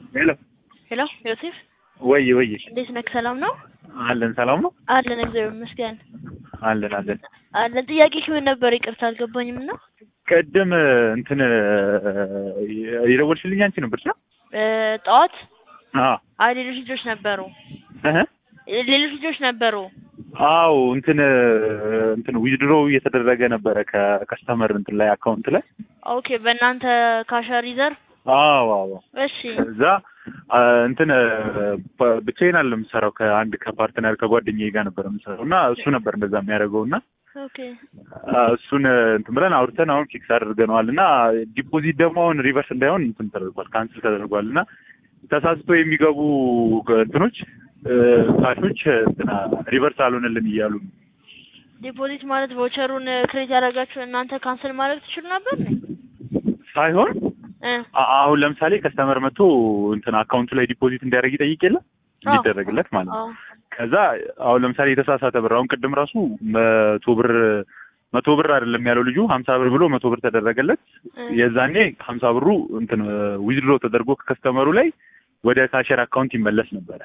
ሄሎ ሄሎ ዮሴፍ ወይ ወይ እንዴት ነህ? ሰላም ነው አለን ሰላም ነው አለን። እግዚአብሔር ይመስገን አለን አለን አለን። ጥያቄ ምን ነበር? ይቅርታ አልገባኝም እና ቅድም እንትን የደወልሽልኝ አንቺ ነበርሽ ነው እ ጠዋት አዎ አይ ሌሎች ልጆች ነበሩ እህ ሌሎች ልጆች ነበሩ። አዎ እንትን እንትን ዊዝድሮ እየተደረገ ነበረ ከከስተመር እንትን ላይ አካውንት ላይ ኦኬ በእናንተ ካሸር ሪዘርቭ አዎ አዎ እሺ እዛ እንትን ብቻዬን አለ የምሰራው ከአንድ ከፓርትነር ከጓደኛዬ ጋር ነበር የምሰራው እና እሱ ነበር እንደዛ የሚያደርገው እና ኦኬ እሱን እንትን ብለን አውርተን አሁን ፊክስ አድርገነዋል እና ዲፖዚት ደግሞ አሁን ሪቨርስ እንዳይሆን እንትን ተደርጓል ካንስል ተደርጓል እና ተሳስቶ የሚገቡ እንትኖች ካሾች እንትና ሪቨርስ አልሆነልን እያሉ ነው። ዲፖዚት ማለት ቮቸሩን ክሬት ያደረጋችሁ እናንተ ካንስል ማድረግ ትችሉ ነበር ነው ሳይሆን እ አ- አሁን ለምሳሌ ከስተመር መጥቶ እንትን አካውንቱ ላይ ዲፖዚት እንዲያደርግ ይጠይቅ የለ እንዲደረግለት ማለት ነው። አዎ ከዛ አሁን ለምሳሌ የተሳሳተ ብር አሁን ቅድም ራሱ መቶ ብር መቶ ብር አይደለም ያለው ልጁ ሀምሳ ብር ብሎ መቶ ብር ተደረገለት። እ የዛኔ ሀምሳ ብሩ እንትን ዊዝድሮ ተደርጎ ከከስተመሩ ላይ ወደ ካሸር አካውንት ይመለስ ነበረ።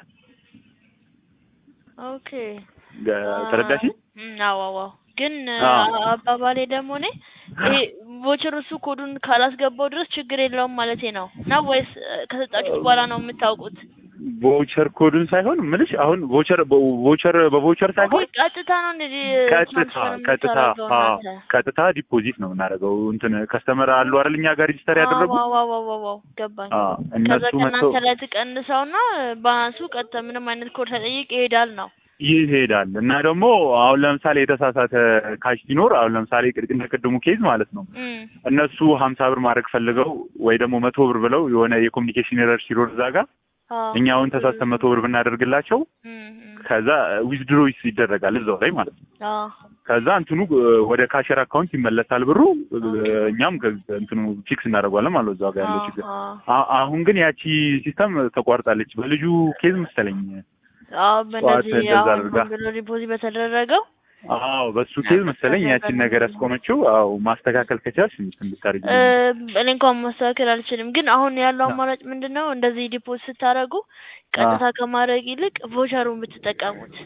ኦኬ ተረዳሽ? እም፣ አዎ አዎ አዎ። ግን አዎ። አባባሌ ደግሞ እኔ ይሄ ቮቸር እሱ ኮዱን ካላስገባው ድረስ ችግር የለውም ማለቴ ነው ነው ወይስ እ፣ ከሰጣችሁት በኋላ ነው የምታውቁት? ቮቸር ኮዱን ሳይሆን ምልሽ አሁን ቮቸር ቮቸር በቮቸር ሳይሆን ወይ ቀጥታ ነው እንዴ ቀጥታ ትራንስፈር ቀጥታ የምታደርገው አዎ፣ እናንተ? ቀጥታ ዲፖዚት ነው የምናደርገው። እንትን ከስተመር አሉ አይደል እኛ ጋር ሬጂስተር ያደረጉ አዎ አዎ አዎ አዎ አዎ፣ ገባኝ። አዎ፣ ከዛ እነሱ መጥተው ከእናንተ ላይ ትቀንሰውና ባላንሱ ቀጥታ ምንም አይነት ኮድ ሳይጠይቅ ይሄዳል ነው። ይሄዳል እና ደግሞ አሁን ለምሳሌ የተሳሳተ ካሽ ሲኖር አሁን ለምሳሌ ቅድ- እንደ ቅድሙ ኬዝ ማለት ነው እም፣ እነሱ ሀምሳ ብር ማድረግ ፈልገው ወይ ደግሞ መቶ ብር ብለው የሆነ የኮሚኒኬሽን ኤረር ሲኖር እዛ ጋር አዎ እኛ አሁን ተሳስተን መቶ ብር ብናደርግላቸው እም፣ እም፣ ከዛ ዊዝድሮ ይደረጋል እዛው ላይ ማለት ነው። አዎ ከዛ እንትኑ እ፣ ወደ ካሸር አካውንት ይመለሳል ብሩ እ፣ እኛም ከ- እንትኑ ፊክስ እናደርገዋለን ማለት ነው እዛው ጋር ያለው አዎ ችግር። አዎ አ- አሁን ግን ያቺ ሲስተም ተቋርጣለች በልጁ ኬዝ መሰለኝ። አዎ ጠዋት በእነዚህ እንደዛ አሁን አድርጋ ሆን ብሎ ዲፖዚት በተደረገው አዎ በሱ ኬዝ መሰለኝ ያቺን ነገር ያስቆመችው። አዎ ማስተካከል ከቻልሽ እንትን ብታረጊ እ፣ እኔ እንኳን ማስተካከል አልችልም። ግን አሁን ያለው አማራጭ ምንድን ነው? እንደዚህ ዲፖዚት ስታደርጉ ቀጥታ ከማድረግ ይልቅ ቮቸሩን ብትጠቀሙት።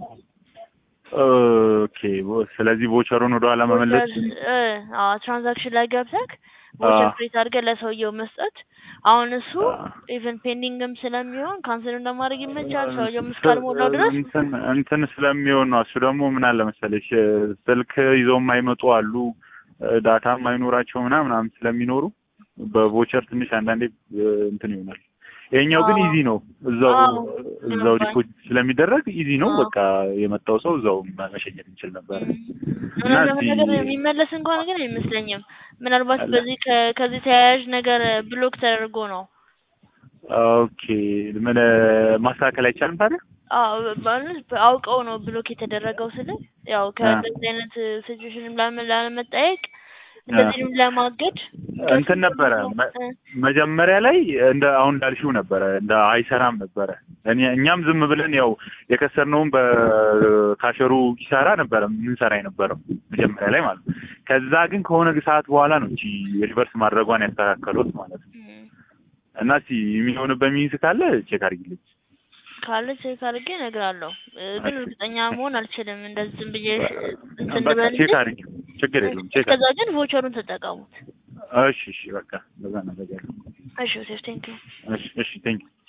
ኦኬ። ቮ- ስለዚህ ቮቸሩን ወደ ኋላ መመለስ እ፣ አዎ ትራንዛክሽን ላይ ገብተህ ቮቸር አዎ። ክሬት አድርገህ ለሰውየው መስጠት። አሁን እሱ አዎ። ኢቨን ፔንዲንግም ስለሚሆን ካንስል እንደማድረግ ይመቻል። ሰውየውም እስካልሞላው ድረስ እንትን እንትን ስለሚሆን ነው። እሱ ደግሞ ምን አለ መሰለሽ ስልክ ይዘው የማይመጡ አሉ፣ ዳታ የማይኖራቸው ምናምን ምናምን ስለሚኖሩ በቮቸር ትንሽ አንዳንዴ እ፣ እንትን ይሆናል። ይሄኛው ግን አዎ። ኢዚ ነው። እዛው አዎ። እዛው ገባኝ። ዲፖዚት ስለሚደረግ ኢዚ ነው። አዎ። በቃ የመጣው ሰው እዛው መሸኘት እንችል ነበር እና እውነት እስቲ ለመናገር የሚመለስ እንኳን ግን አይመስለኝም። ምናልባት አለ። በዚህ ከ- ከዚህ ተያያዥ ነገር ብሎክ ተደርጎ ነው። ኦኬ ምን ማስተካከል አይቻልም ታዲያ? አዎ ማለት አውቀው ነው ብሎክ የተደረገው ስል ያው ከእንደዚህ አይነት ሲቹዌሽንም ላለ- ላለመጠየቅ እንደዚህም ለማገድ እንትን ነበረ መ- እ፣ መጀመሪያ ላይ እንደ አሁን እንዳልሽው ነበረ እንደ አይሰራም ነበረ። እኔ እኛም ዝም ብለን ያው የከሰርነውን በካሸሩ ኪሳራ ነበረ ምንሰራ የነበረው መጀመሪያ ላይ ማለት ነው። ከዛ ግን ከሆነ ሰዓት በኋላ ነው እንጂ ሪቨርስ ማድረጓን ያስተካከሉት ማለት ነው። እም፣ እና እስቲ የሚሆንበት ሚንስ ካለ ቼክ አድርጊልኝ። ካለ ቼክ አድርጌ እነግራለሁ። እ፣ ግን እርግጠኛ መሆን አልችልም። እንደዚህ ዝም ብዬ እንትን በቃ ልበል ቼክ እንጂ አድርጊ፣ ችግር የለውም ቼክ እስከዛ አድርጊ። ግን ቮቸሩን ተጠቀሙት። እሺ እሺ፣ በቃ በዛ ነገር እሺ ሴፍ ቴንኪው እሺ እሺ፣ ቴንክ